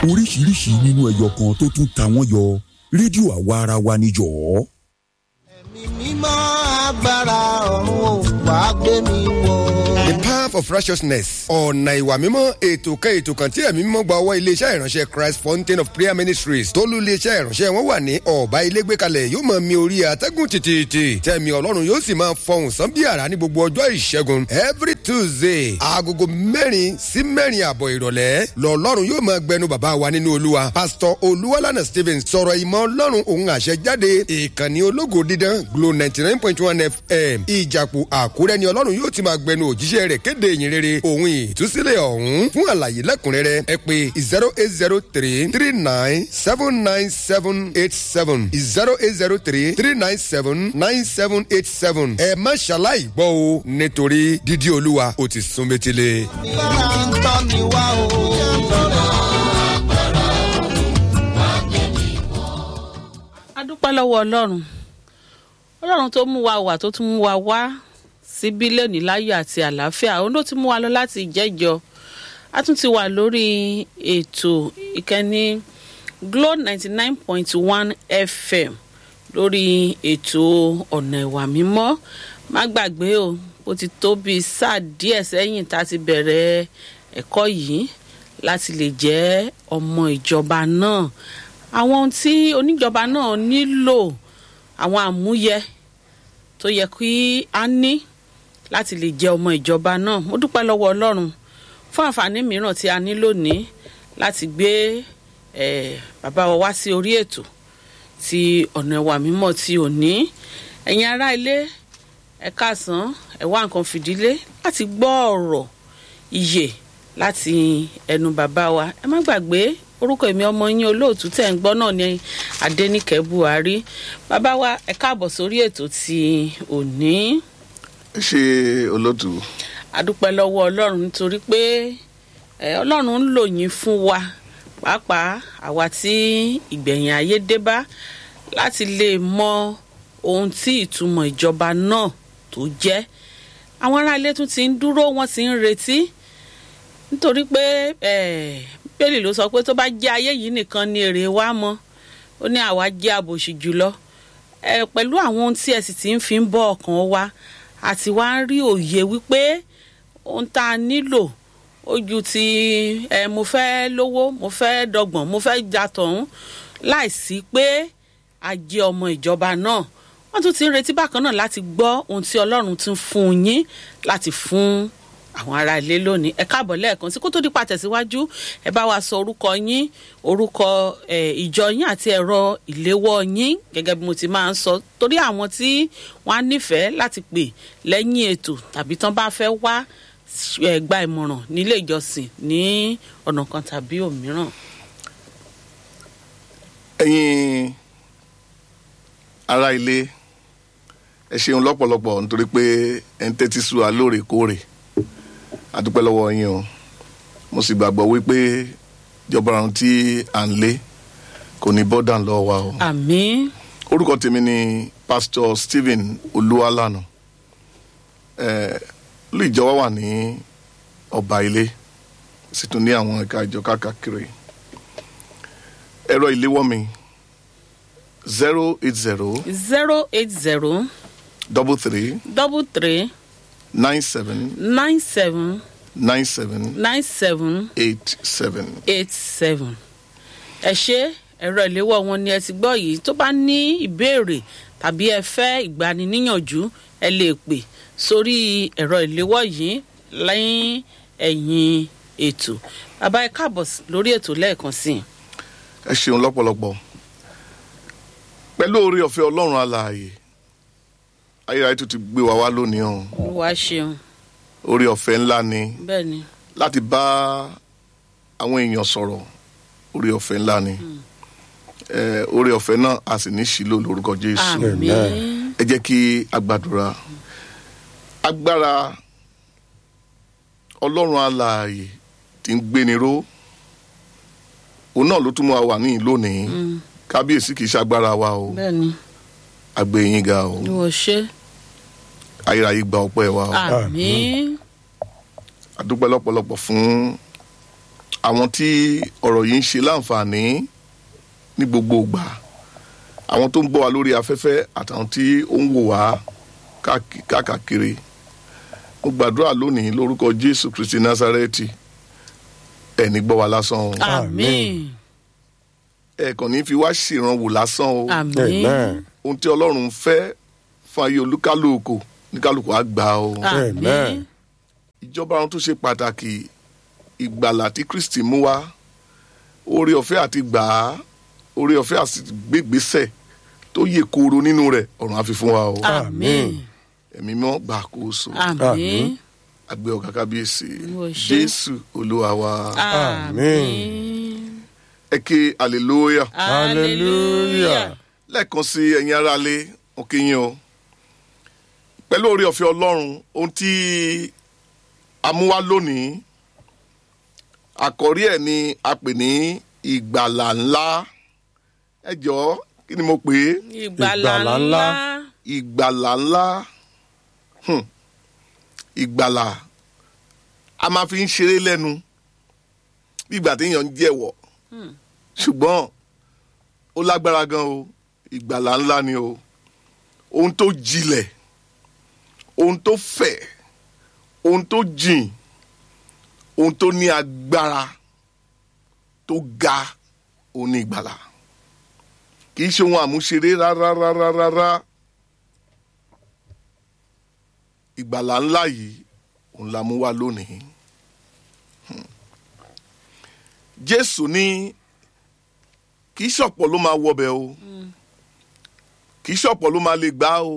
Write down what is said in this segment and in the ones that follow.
oríṣiríṣi nínú ẹyọ kan tó tún ta wọ́n yọ rédíò àwa ara wa níjọ́. ẹ̀mí mímọ́ agbára ọ̀run ò wá gbé mi wọ̀. the path of righteousness ọ̀nà ìwà mímọ́ ètò kan ètò kan tí ẹ̀mí mímọ́ gba ọwọ́ iléeṣẹ́ ìránṣẹ́ christ fountain of prayer ministries tó lù iléeṣẹ́ ìránṣẹ́ wọn wà ní ọ̀bá ilé gbé kalẹ̀ yóò máa mi orí àtẹ́gùn tìtìtì tẹ̀mí ọlọ́run yóò sì máa fọhùn sán bí àrá ní gbogbo ọjọ́ ìṣẹ́gun every tuesday agogo mẹ́rin sí mẹ́rin àbọ̀ ìrọ̀lẹ́ lọ́lọ́run yóò máa gbẹnu bàbá wa nínú olúwa pastor olúwalànà stevens sọ̀rọ̀ ìmọ̀ ọlọ́run òun àṣẹ jáde ìkànnì ológo dídán glo ninety nine point one fm ìjàpò àkúrẹ́ ni ọlọ́run yóò ti máa gbẹnu òjíṣẹ́ rẹ̀ kéde ìyìn rere òun ìtúsílẹ̀ ọ̀hún fún àlàyé lẹ́kùnrẹ́rẹ́ ẹ pé zero eight zero three three nine seven nine seven eight seven zero eight zero three three nine seven nine seven eight seven ẹ má ṣaláì gbọ́ o nítorí dídí olúwa ó ti sún métílé. agbára ń tọ́ mi wá o. a dúpẹ́ lọ́wọ́ ọlọ́run ọlọ́run tó mú wa wà tó tún mú wa wá síbí lónìí láyọ̀ àti àlàáfíà òun ló ti mú wa lọ láti ìjẹ́jọ́ a tún ti wà lórí ètò ìkànnì glo ninety nine point one fm lórí ètò ọ̀nà ìwà mímọ́ má gbàgbé o ó ti tó bíi sáà díẹ̀ sẹ́yìn tá a ti bẹ̀rẹ̀ ẹ̀kọ́ yìí láti lè jẹ́ ọmọ ìjọba náà àwọn ohun tí oníjọba náà nílò àwọn àmúyẹ tó yẹ kí a ní láti lè jẹ́ ọmọ ìjọba náà mo dúpẹ́ lọ́wọ́ ọlọ́run fún àǹfààní mìíràn tí a ní lónìí láti gbé eh, bàbá wa wá sí orí ètò ti ọ̀nà ẹ̀wà mímọ́ ti òní ẹ̀yin ará ilé ẹ káàsán ẹ wá nǹkan fìdílé láti gbọ́ ọ̀rọ̀ ìyè láti ẹnu bàbá wa ẹ má gbàgbé orúkọ èmi ọmọ yín olóòtú tẹ̀ ń gbọ́ náà ní adẹ́nìkẹ́ buhari bàbá wa ẹ káàbọ̀ sórí ètò ti òní ṣe olótù adúpẹ́ lọ́wọ́ ọlọ́run nítorí pé ẹ, ọlọ́run ń lò yín fún wa pàápàá àwa tí ìgbẹ̀yìn ayé dé bá láti lè mọ ohun tí ìtumọ̀ ìjọba náà tó jẹ́ àwọn ará ilé tún ti ń dúró wọ́n ti ń retí nítorí pé eh, bíbélì ló sọ pé tó bá jẹ́ ayé yìí nìkan ni èrè wa mọ́ ó ní àwa jẹ́ àbòsí jùlọ ẹ pẹ̀lú àwọn ohun tí ẹ sì ti ń fi ń bọ́ ọkàn wa àti wá ń rí òye wípé ohun tá a nílò ojú ti ẹ mo fẹ́ lówó mo fẹ́ dọgbọ̀n mo fẹ́ jatọ̀hún láìsí pé a jẹ́ ọmọ ìjọba náà wọ́n tún ti ń retí bákan náà láti gbọ́ ohun tí ọlọ́run ti ń fún yín láti fún àwọn ará ilé lónìí ẹ káàbọ̀ lẹ́ẹ̀kan sí kó tó dípa tẹ̀síwájú ẹ bá wa sọ orúkọ yín orúkọ ẹ, ìjọ yín àti ẹ̀rọ ìléwọ́ yín gẹ́gẹ́ bí mo ti máa ń sọ torí àwọn tí wọ́n á nífẹ̀ẹ́ láti pè lẹ́yìn ètò tàbí tán bá fẹ́ wá ẹ, gba ìmọ̀ràn nílé ìjọsìn ní ọ̀nà kan tàbí òmíràn. ẹ̀yin ará ilé ẹ ṣeun lọ́pọ̀lọpọ̀ nítorí pé ẹ ń tẹ́tí sí wa lóòrèkóòrè adúpẹ́ lọ́wọ́ yín o mo sì gbàgbọ́ wípé ìjọba ọ̀run tí à ń lé kò ní bọ́dà lọ́wọ́ wa o àmì orúkọ tèmi ni pastor stephen olúwalànà ẹ lóò ìjọba wà ní ọba ilé sì tún ní àwọn ẹ̀ka ìjọ káàkiri ẹ̀rọ ìléwọ́ mi zero eight zero zero eight zero double three double three nine seven nine seven nine seven nine seven eight seven. eight seven ẹ ṣe ẹ̀rọ ìléwọ́ wọn ni ẹ ti gbọ́ yìí tó bá ní ìbéèrè tàbí ẹ fẹ́ ìgbaniníyànjú ẹ lè pè sórí ẹ̀rọ ìléwọ́ yìí lẹ́yìn ẹ̀yìn ètò bàbá ẹ káàbọ̀ sí- lórí ètò lẹ́ẹ̀kan sí i. ẹ ṣeun lọ́pọ̀lọpọ̀ pẹ̀lú orí ọ̀fẹ́ ọlọ́run alààyè ayérayé tó ti gbé wa wá lónìí o wá ṣeun orí ọ̀fẹ́ ńlá ni bẹ́ẹ̀ ni láti bá àwọn èèyàn sọ̀rọ̀ orí ọ̀fẹ́ ńlá ni Eh, orí ọ̀fẹ́ náà a sì ní sílò lórúkọ jésù àmì ẹ jẹ́ kí a gbàdúrà agbára ọlọ́run alààyè tí ń gbéni ró òun náà ló tún mú wa wà níyìn lónìí kábíyèsí kì í ṣagbára wa o bẹ́ẹ̀ ni àgbẹ̀yìn ga o ìwọ ṣe ayérayé gba ọpẹ́ wa o àmì àdúpẹ́ lọ́pọ̀lọpọ̀ fún àwọn tí ọ̀rọ̀ yìí ń ṣe láǹfààní ní gbogbo ìgbà àwọn tó ń gbọ́ wa lórí afẹ́fẹ́ àtàwọn tí ó ń wò wá káàkiri- káàkiri mo gbàdúrà lónìí lórúkọ jésù kristi násárẹ́tì ẹni gbọ́ wa lásán o àmín ẹ̀ẹ̀kan ní fi wá ṣèrànwọ́ lásán o àmín Amen. ohun tí ọlọ́run fẹ́ fún ayé olúkálùkù oníkálùkù á gbà o àmín Amen. ìjọba ohun tó ṣe pàtàkì ìgbàlà tí kristi mú wá oore ọ̀fẹ́ àti gbà á oore ọ̀fẹ́ àti gbégbèsè tó yè kooro nínú rẹ̀ ọ̀run á fi fún wa o àmín ẹ̀mí mọ́ gbà kóso àmín àgbẹ̀ ọ̀gá kábíyèsí Mo ṣe. jésù olúwa wa àmín ẹ ké hallelujah hallelujah lẹ́ẹ̀kan sí ẹ̀yin aráalé mo kí yín o pẹ̀lú oore ọ̀fẹ́ ọlọ́run ohun tí a mú wá lónìí àkọ́rí ẹ̀ ni a pè ní ìgbàlà ńlá ẹ jọ̀ọ́ kí ni mo pè é ìgbàlà Ìgbàlà ńlá ńlá. ìgbàlà ńlá Hmm. ìgbàlà a máa fi ń ṣeré lẹ́nu bí ìgbà téèyàn ń jẹ̀wọ̀ ṣùgbọ́n ó lágbára gan o ìgbàlà ńlá ni o ohun tó jinlẹ̀ ohun tó fẹ̀ ohun tó jìn ohun tó ní agbára tó ga òun ní ìgbàlà kì í ṣe ohun àmúṣeré rárá rárá rárá ìgbàlà ńlá yìí òun la mú wá lónìí Hmm. jésù ní kì í ṣọ̀pọ̀ ló máa wọbẹ̀ o kì í ṣọ̀pọ̀ ló máa lè gbà o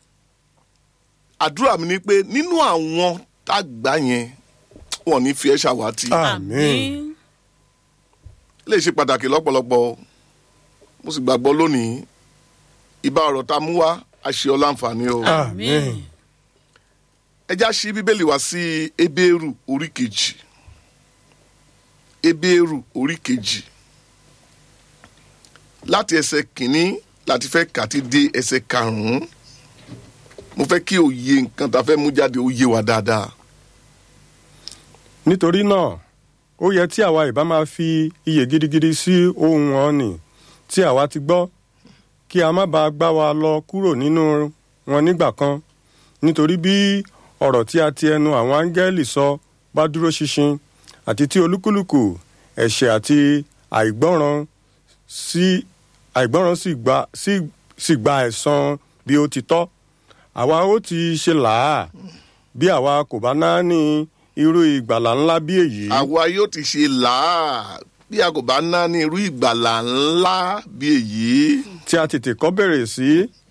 àdúrà mi ni pé nínú àwọn tá a gbà yẹn wọn ò ní fi ẹ́ ṣàwátì Amen. lè ṣe pàtàkì lọ́pọ̀lọpọ̀ o. mo sì gbàgbọ́ lónìí ìbá ọ̀rọ̀ tá a mú wá a ṣe ọ láǹfààní o. Amen. ẹ já sí bíbélì wá sí ebéèrù orí kejì ebéèrù orí kejì láti ẹsẹ̀ kìíní láti fẹ́ kà ti dé ẹsẹ̀ karùn-ún mo fẹ́ kí òye nǹkan tá a fẹ́ mú jáde ó yé wa dáadáa nítorí náà ó yẹ tí àwa ìbá máa fi iyè gidigidi sí ohun ọ̀nì tí àwa ti gbọ́ kí a má bàa gbá wa lọ kúrò nínú wọn nígbà kan nítorí bí ọ̀rọ̀ tí a ti ẹnu àwọn áńgẹ́lì sọ bá dúró ṣinṣin àti tí olúkúlùkù ẹ̀ṣẹ̀ àti àìgbọ́ràn sí àìgbọ́ràn sì gba sì sì gba ẹ̀san bí ó ti tọ́ àwa ó ti ṣe làá bí àwa kò bá náání irú ìgbàlà ńlá bí èyí. àwa yóò ti ṣe làá bí a kò bá ná ní irú ìgbàlà ńlá bí èyí tí a tètè kọ́ bẹ̀rẹ̀ sí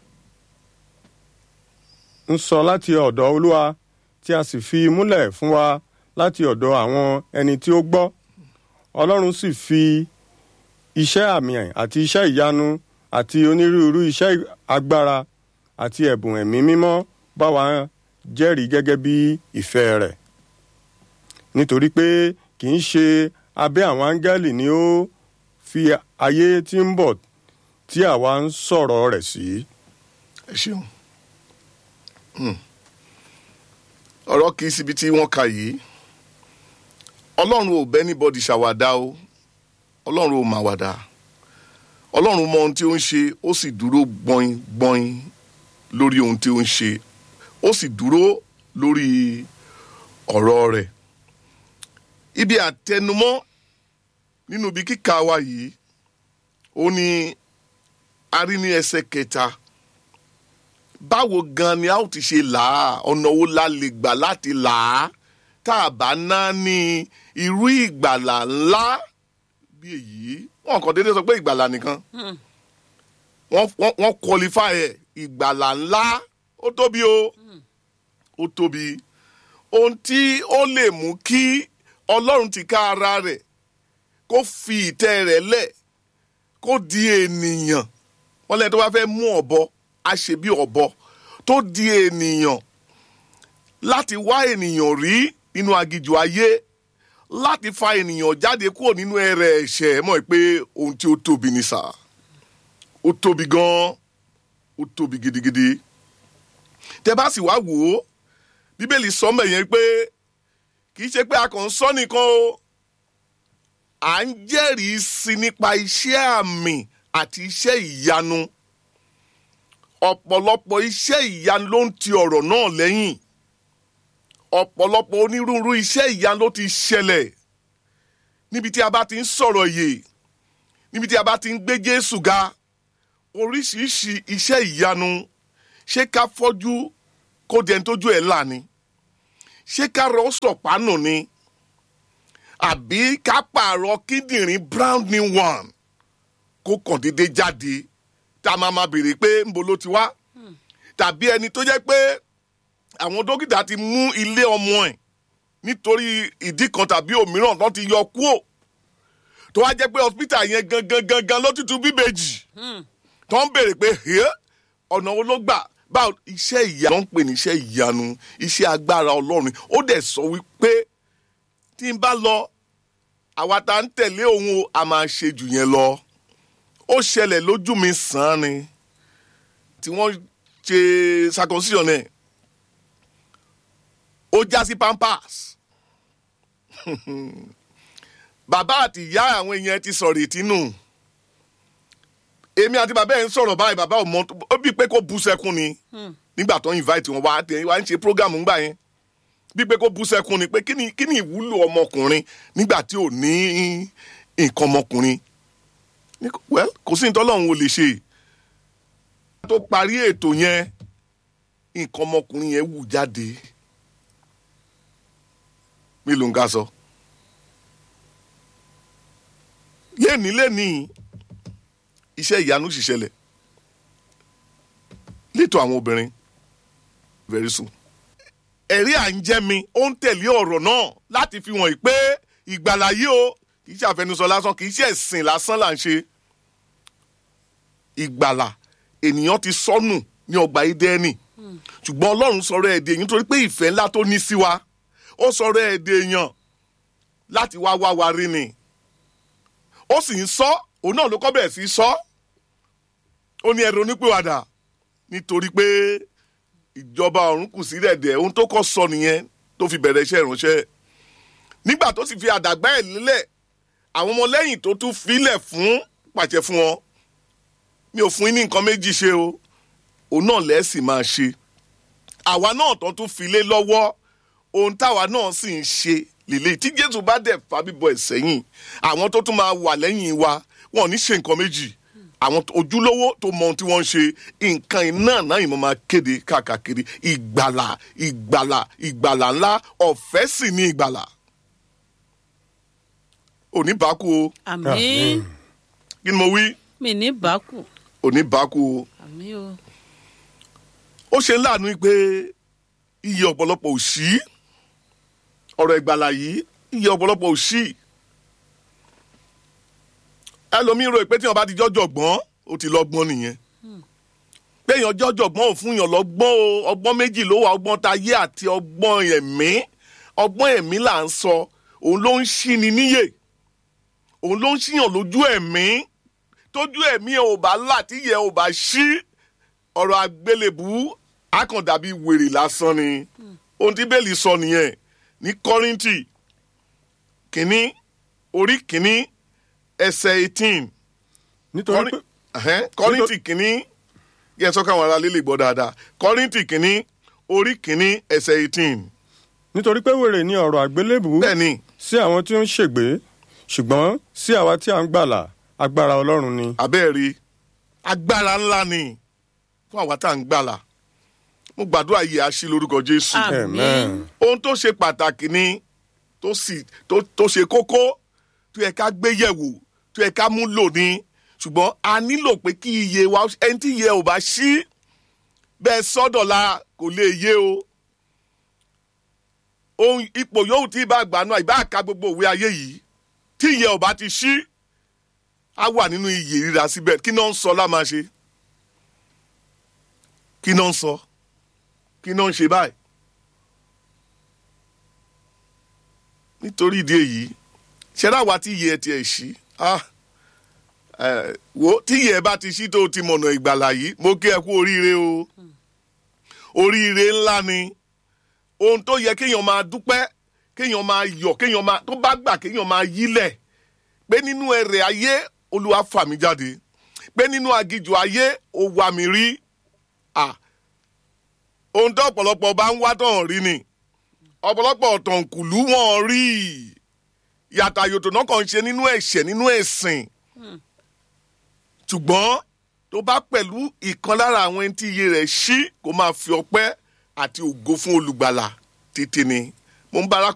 ń sọ láti ọ̀dọ̀ olúwa tí a sì fi múlẹ̀ fún wa láti ọ̀dọ̀ àwọn ẹni tí ó gbọ́ ọlọ́run sì fi iṣẹ́ àmì àti iṣẹ́ ìyanu àti onírúurú iṣẹ́ agbára àti ẹ̀bùn ẹ̀mí mímọ́ bá wa jẹ́rìí gẹ́gẹ́ bí ìfẹ́ rẹ̀ nítorí pé kì í ṣe abẹ́ àwọn áńgẹ́lì ni ó fi ayé tí ń bọ̀ tí àwa ń sọ̀rọ̀ rẹ̀ sí. ẹ ṣeun Hmm. ọ̀rọ̀ kì í síbi tí wọ́n ka yìí ọlọ́run ò bẹ́ níbọ̀dì ṣàwàdà o ọlọ́run ò mà wàdà ọlọ́run mọ ohun tí ó ń ṣe ó sì dúró gbọ́in gbọ́in lórí ohun tí ó ń ṣe ó sì dúró lórí ọ̀rọ̀ rẹ̀ ibi àtẹnumọ́ nínú ibi kíkà wa yìí ó ní a rí ní ẹsẹ̀ kẹta báwo gan ni a ó ti ṣe là á ọ̀nà wo la lè gbà láti là á tá a bá ná ní irú ìgbàlà ńlá bí èyí wọn kàn déédéé sọ pé ìgbàlà nìkan wọ́n wọ́n wọ́n qualify ẹ̀ ìgbàlà ńlá ó tóbi o ó tóbi ohun tí ó lè mú kí ọlọ́run ti ká ara rẹ̀ kó fi ìtẹ́ rẹ̀ lẹ̀ kó di ènìyàn wọ́n lẹ́yìn tó bá fẹ́ mú ọ̀bọ á ṣe bí ọ̀bọ tó di ènìyàn láti wá ènìyàn rí nínú agijù ayé láti fa ènìyàn jáde kúrò nínú ẹrẹ̀ ẹ̀ṣẹ̀ mọ̀ pé ohun tí ó tóbi ni sà ó tóbi gan-an ó tóbi gidigidi tẹ bá sì wá wò ó bíbélì sọ mọ̀ yẹn pé kì í ṣe pé a kàn ń sọ nìkan o à ń jẹ́rìí sí nípa iṣẹ́ àmì àti iṣẹ́ ìyanu ọ̀pọ̀lọpọ̀ iṣẹ́ ìyanu ló ń ti ọ̀rọ̀ náà lẹ́yìn ọ̀pọ̀lọpọ̀ onírúurú iṣẹ́ ìyanu ló ti ṣẹlẹ̀ níbi tí a bá ti ń sọ̀rọ̀ yè níbi tí a bá ti ń gbé Jésù ga oríṣiríṣi iṣẹ́ ìyanu ṣé ká fọ́jú kó dẹni tójú ẹ̀ là ni ṣé ká rọ sọ̀pánù ni àbí ká pààrọ̀ kíndìnrín brown new one kó kàn déédé jáde tá a máa ma béèrè pé ńbo ló ti wá tàbí ẹni tó jẹ́ pé àwọn dókítà ti mú ilé ọmọ ẹ̀ nítorí ìdí kan tàbí òmíràn tó ti yọ kúò tó wá jẹ́ pé hospital yẹn gangan gangan ló tutù bíbejì tó ń béèrè pé "Ẹ́, ọ̀nà wo ló gbà báwo iṣẹ́ ìyanu ló ń pè ní iṣẹ́ ìyanu iṣẹ́ agbára ọlọ́run ó dẹ̀ sọ wípé tí n bá lọ àwa tá ń tẹ̀lé òun o a máa ṣe jù yẹn lọ ó ṣẹlẹ̀ lójú mi sàn án ni tí wọ́n ṣe circumcision náà ó já sí pampers bàbá àti ìyá àwọn èèyàn ti sọ̀rọ̀ ìtínú èmi àti bàbá ẹ̀ ń sọ̀rọ̀ báyìí bàbá ò mọ ó bí pé kó bú sẹ́kún ni nígbà tó ń invite wọn wá tẹ̀ wá ń ṣe program ńgbà yẹn bí pé kó bú sẹ́kún ni pé kí ni kí ni ìwúlò ọmọkùnrin nígbà tí ò ní nǹkan ọmọkùnrin Ní kò- well kò sí nítorí ọlọ́run ò lè ṣe tó parí ètò yẹn nǹkan ọmọkùnrin yẹn wù jáde mélòó ń ká sọ léni léni iṣẹ́ ìyanu sì ṣẹlẹ̀ létò àwọn obìnrin very soon ẹ̀rí à ń jẹ́ mi ó ń tẹ̀lé ọ̀rọ̀ náà láti fi hàn pé ìgbàlà yìí o kì í ṣe àfẹnusọ lásán kì í ṣe ẹ̀sìn lásán là ń ṣe ìgbàlà ènìyàn ti sọnù ní ọgbà Édẹ́nì ṣùgbọ́n Ọlọ́run sọ̀rọ̀ ẹ̀dẹ̀ yìí nítorí pé ìfẹ́ ńlá tó ní sí wa ó sọ̀rọ̀ ẹ̀dẹ̀ èèyàn láti wá wá wa rí ni ó sì ń sọ òun náà ló kọ́ bẹ̀rẹ̀ sí í sọ ó ní ẹ̀rọ onípèwàdà nítorí pé ìjọba ọ̀run kù sí dẹ̀dẹ̀ ohun tó kọ́ sọ nìyẹn tó fi bẹ̀rẹ̀ iṣẹ́ ìránṣẹ́ nígbà tó sì fi àdàgbà ẹ̀ lélẹ̀ àwọn ọmọlẹ́yìn tó tún filẹ̀ fún pàṣẹ fún wọn mi ò fún yín ní nǹkan méjì ṣe o òun náà lẹ́sìn máa ṣe àwa náà tó tún fi lé lọ́wọ́ ohun táwa náà sì ń ṣe lélẹ̀ tí Jésù bá dẹ̀ fa bíbọ ẹ̀ sẹ́yìn àwọn tó tún máa wà lẹ́yìn wa wọn ò ní ṣe nǹkan méjì àwọn tó- ojúlówó tó mọ ohun tí wọ́n ń ṣe nǹkan iná náà yìí mo máa kéde káàkiri ìgbàlà ìgbàlà ìgbàlà ńlá ọ̀fẹ́ sì ní ìgbàlà òní bákú o àmín Àmín. kí ni mo wí mi ní bákù òní bákú o àmín o ó ṣe ń láàánú pé iye ọ̀pọ̀lọpọ̀ ò sí ọ̀rọ̀ ìgbàlà yìí iye ọ̀pọ̀lọpọ̀ ò sí ẹlòmíín rò pé tí wọn bá ti jọjọ gbọ́n ó ti lọ́gbọ́n nìyẹn pé èèyàn jọjọ gbọ́n ò fún yàn lọ́gbọ́n o ọgbọ́n méjì ló wà ọgbọ́n tayé àti ọgbọ́n ẹ̀mí ọgbọ́n ẹ̀mí là ń sọ òun ló ń ṣí ni níyè òun ló ń ṣíyàn lójú ẹ̀mí tójú ẹ̀mí ẹ̀ ò bá là tíyẹ̀ ò bá ṣí ọ̀rọ̀ àgbélébù akàndàbí wèrè lásán ni ohun tí bẹ́ẹ̀lì sọ nìyẹn ní kọ́rìntì kínní orí kínní ẹsẹ̀ eighteen nítorí pé kọ́rìntì kínní yẹn sọ káwọn ará lílè gbọ́ dáadáa kọ́rìntì kínní orí kínní ẹsẹ̀ eighteen nítorí pé wèrè ni ọ̀rọ̀ àgbélébù bẹ́ẹ̀ ni sí àwọn tí ó ń ṣègbé ṣùgbọ́n sí àwa tí a ń gbàlà agbára ọlọ́run ni. abẹ́ẹ̀rí agbára ńlá ni fún àwa tá à ń gbàlà mo gbàdúrà yìí á sí lórúkọ jésù. àmín ohun tó ṣe pàtàkì ni tó sì tó tó ṣe kókó tó yẹ ká gbé yẹ̀wò tó yẹ ká mú lò ní ṣùgbọ́n a nílò pé kí iye wa ẹni tí iye ò bá ṣí bẹ́ẹ̀ sọ́dọ̀la kò lè yé o ohun ipò yòówù tí ibà gbanú ìbá ka gbogbo òwe ayé yìí tí iye ò bá ti ṣí á wà nínú iyè ríra síbẹ̀ kí náà ń sọ láma ṣe kí náà ń sọ kí náà ń ṣe báyìí nítorí ìdí èyí ṣẹlá wa tí iye ẹ tiẹ̀ ṣí ah ẹ wo tí iye ẹ bá ti ṣí tó ti mọ̀nà ìgbàlà yìí mo kí ẹ kú oríire o oríire ńlá ni ohun tó yẹ kéèyàn máa dúpẹ́ kéèyàn máa yọ̀ kéèyàn máa tó bá gbà kéèyàn máa yílẹ̀ pé nínú ẹrẹ̀ ayé olúwa fà mí jáde pé nínú agijù ayé ó wá mi rí à ohun tó ọ̀pọ̀lọpọ̀ bá ń wá tán rí ni ọ̀pọ̀lọpọ̀ ọ̀tànkùlú wọn rí yàtọ̀ àyòtò náà kàn ń ṣe nínú ẹ̀ṣẹ̀ nínú ẹ̀sìn ṣùgbọ́n tó bá pẹ̀lú ìkan lára àwọn ẹni tí iye rẹ̀ ṣí kó máa fi ọpẹ́ àti ògo fún olùgbàlà títí ni mo ń bá arákùnrin